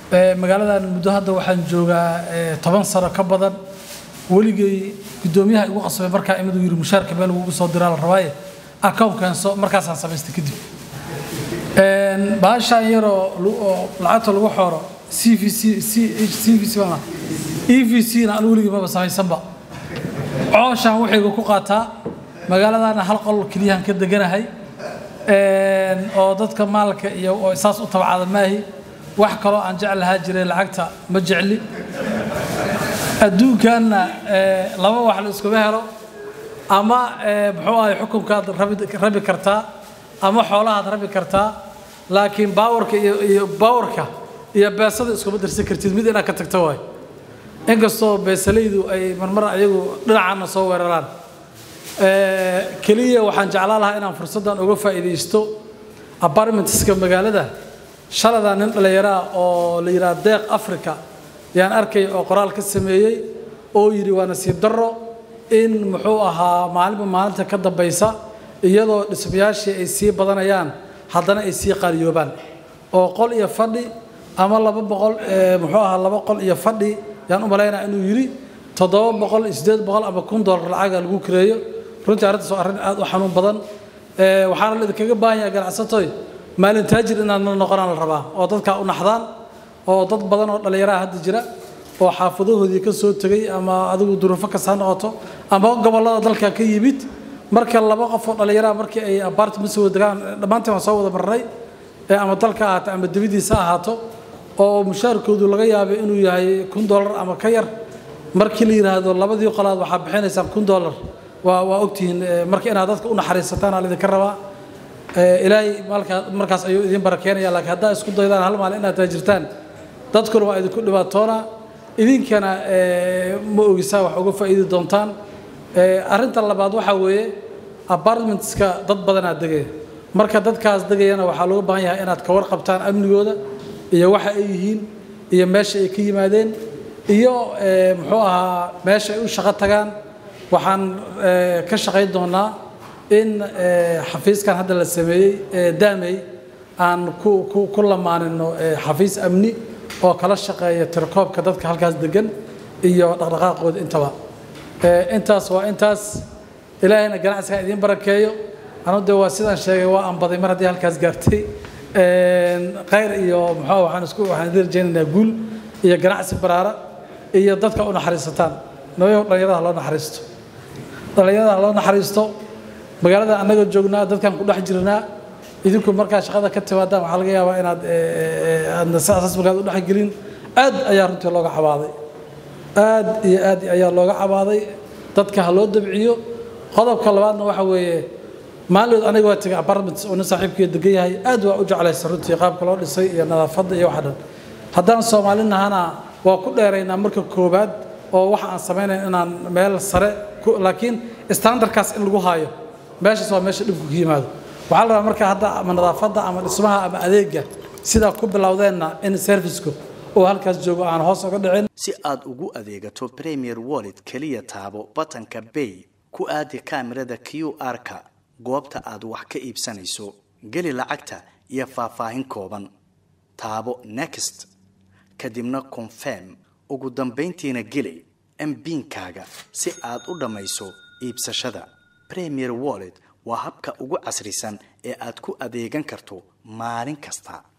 magaaladan muddo hadda waxaan joogaa toban sano ka badan weligay guddoomiyaha igu qasbay markaa imiduu yidhi mushaarka meel ugu soo diraa la rabaaye accountkanso markaasaan samaystay kadib baashaan yaroo oo lacagta lagu xooro c v c c v c baa e v c na anu weligii maba samaysanba cooshaan waxayga ku qaataa magaaladana hal qol keliyahan ka deganahay oo dadka maalka iyo oo saas u tabcada maahi wax kaloo aan jeclahaa jiray lacagta ma jecli adduunkanna laba wax la iskuma helo ama muxuu ahay xukunkaad rabi kartaa ama xoolahaad rabi kartaa laakiin baawarka iyo baawarka iyo beesada iskuma darsan kartid mid inaad ka tagto waay inkastoo beesalaydu ay marmar ayagu dhinacaana soo weeraraan keliya waxaan jeclaan lahaa inaan fursaddan uga faa'iidaysto apartmentska magaalada shaladaa nin dhallinyaraa oo la yidhaha deeq africa yaan arkay oo qoraal ka sameeyey oo yidhi waa nasiib darro in muxuu ahaa maalinba maalinta ka dambaysa iyadoo dhismayaashii ay sii badanayaan haddana ay sii qaaliyoobaan oo qol iyo fadhi ama laba boqol muxuu ahaa laba qol iyo fadhi yaan u malaynaa inuu yidhi toddoba boqol iyo siddeed boqol ama kun dollar lacaga lagu kireeyo runtii arrintaas waa arrin aad u xanuun badan waxaana la idinkaga baahan yahay ganacsatoy maalin taajir inaad la noqonaan la rabaa oo dadkaa u naxdaan oo dad badan oo dhallinyaraha hadda jira oo xaafadahoodii ka soo tegey ama adigu duruufo kasta ha noqoto ama gobollada dalka ka yimid marka laba qof oo dhallinyaraha markii ay apartment soo degaan dhammaantiin waan soo wada marnay ama dalka ahaato ama dibadiisa ahaato oo mushaarkoodu laga yaabay inuu yahay kun dollar ama ka yar markii la yidhaahdo labadii qolaad waxaa bixinaysaan kun dollar waa waa ogtihiin marka inaad dadka u naxariisataan aa laydinka rabaa ilaahay maalkaa markaas ayuu idin barakeenaya laakiin haddaa isku daydaan hal maalin inaad taajirtaan dadkuna waa idinku dhibaatoona idinkana ma ogisaa wax uga faa'iidi doontaan arrinta labaad waxaa weeye apartmentska dad badanaa degaya marka dadkaas degayana waxaa looga baahan yahay inaad ka warqabtaan amnigooda iyo waxa ay yihiin iyo meesha ay ka yimaadeen iyo muxuu ahaa meesha ay u shaqo tagaan waxaan ka shaqayn doonaa in xafiiskan hadda la sameeyey daamey aan ku lamaanino xafiis amni oo kala shaqeeya tirakoobka dadka halkaas degan iyo dhaqdhaqaaqooda intaba intaas waa intaas ilaahayna ganacsiga idiin barakeeyo anu dee waa sidaan sheegay waa anbaday mar haddii halkaas gaartay khayr iyo muxuu waxaan isku waxaan idin rajaynaynaa guul iyo ganacsi baraara iyo dadka u naxariisataan nabayahu dhallinyarada loo naxariisto dhallinyarada loo naxariisto magaalada annaga joognaa dadkan ku dhex jirnaa idinku markaa shaqada ka timaadaan waxaa laga yaabaa inaad aadna sidaas markaad u dhexgelin aad ayaa runtii looga cabaaday aad iyo aad ayaa looga cabaaday dadka ha loo dabciyo qodobka labaadna waxa weeye maalinood aniga waa tegay apartments oo nin saaxiibkiiyo degan yahay aad waa u jeclaysa runtii qaabka loo dhisay iyo nadaafadda iyo waxa dhan haddaan soomaali nahana waa ku dheeraynaa marka koobaad oo waxa aan samaynayn inaan meel sare laakiin standardkaas in lagu haayo meeshaas waa meesha dhibku ka yimaado waxaa la rabaa marka hadda ama nadaafadda ama dhismaha ama adeega sidaa ku bilowdeenna in servicku oo halkaas joogo aan hoos uga dhicin si aad ugu adeegato premier wallet keliya taabo batanka bay ku aadi kaamirada q r-ka goobta aad wax ka iibsanayso geli lacagta iyo faahfaahin kooban taabo next kadibna confirm ugu dambayntiina geli mbiinkaaga si aad u dhammayso iibsashada premier wallet waa habka ugu casrisan ee aad ku adeegan karto maalin kasta